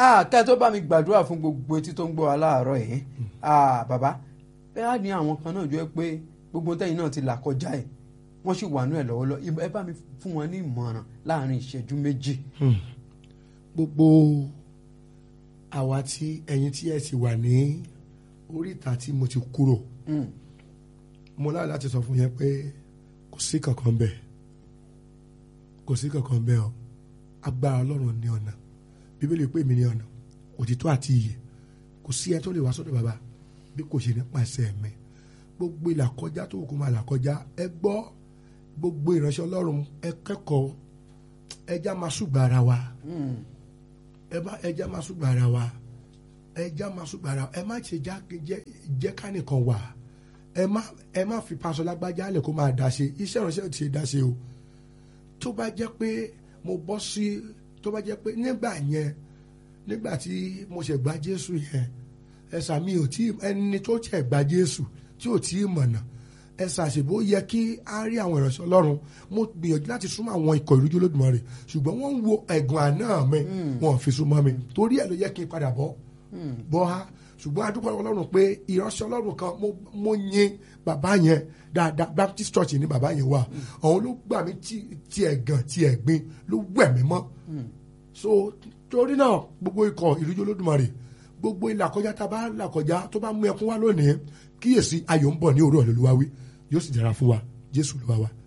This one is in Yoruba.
ah ká tó bá mi gbàdúrà fún gbogbo etí tó ń gbọ́ wa láàárọ̀ yìí ah bàbá ẹ á ní àwọn kan náà jọ pé gbogbo tẹ́yìn náà ti là kọjá ẹ̀ wọ́n sì wà nú ẹ̀ lọ́wọ́lọ́ ẹ bá mi fún wọn ní ìmọ̀ràn láàrin ìṣẹ́jú méjì. gbogbo àwa tí ẹ̀yin tí ẹ ti wà ní oríta tí mo ti kúrò Mm. mo láyọ̀ láti sọ fún yẹn pé kò sí kankan bẹ́ẹ̀ kò sí kankan bẹ́ẹ̀ o agbára ọlọ́run ní ọ̀nà bíbélì pé mi ní ọ̀nà òtítọ́ àti ìyè kò sí ẹ tó lè wá sọ́dọ̀ bàbá bí kò ṣe nípasẹ̀ mi gbogbo ìlàkọjá tó kù máa làkọjá ẹ gbọ́ gbogbo ìránṣẹ́ ọlọ́run ẹ kẹ́kọ̀ọ́ ẹja máa ṣùgbọ́n ara wa Mm. ẹ bá ẹja máa ṣùgbọ́n ara wa ẹja máa ṣùgbọ́n ara wa ẹ má ṣe já- jẹ́ jẹ́ ká nìkan wà ẹ má ẹ má fi paṣọ lágbájá lẹ̀ kó máa dá ṣe iṣẹ́ ìránṣẹ́ ò ti ṣe dá ṣe o tó bá jẹ́ pé mo bọ́ sí tó bá jẹ́ pé nígbà yẹn nígbà tí mo ṣẹ̀ gba Jésù yẹn ẹ̀sà mi ò tí ẹni tó ṣẹ̀ gba Jésù tí ò tí ì mọ̀nà ẹ̀sà àṣìbó yẹ kí á rí àwọn ìránṣẹ́ Ọlọ́run mo gbìyànjú láti súnmọ́ àwọn ikọ̀ ìrújú Olódùmarè ṣùgbọ́n wọ́n ń wo ẹ̀gàn àná mi wọn ò fi súnmọ́ mi torí ẹ̀ ló yẹ kí n padà bọ́ bọ́ ha ṣùgbọ́n adúpọ̀ Ọlọ́run pé ìránṣẹ́ Ọlọ́run kan mo mo yin bàbá yẹn dáadáa Baptist Church ní bàbá yẹn wà òun ló gbà mí tí- tí ẹ̀gàn tí ẹ̀gbin ló wẹ̀ mí mọ́ so torí náà gbogbo ikọ̀ ìrújú Olódùmarè gbogbo ilà kọjá tá a bá là kọjá tó bá mú ẹkún wá lónìí kíyèsí ayọ̀ ń bọ̀ ní òru ọ̀lẹ́lúwa wí yóò sì dára fún wa Jésù ló wá wa.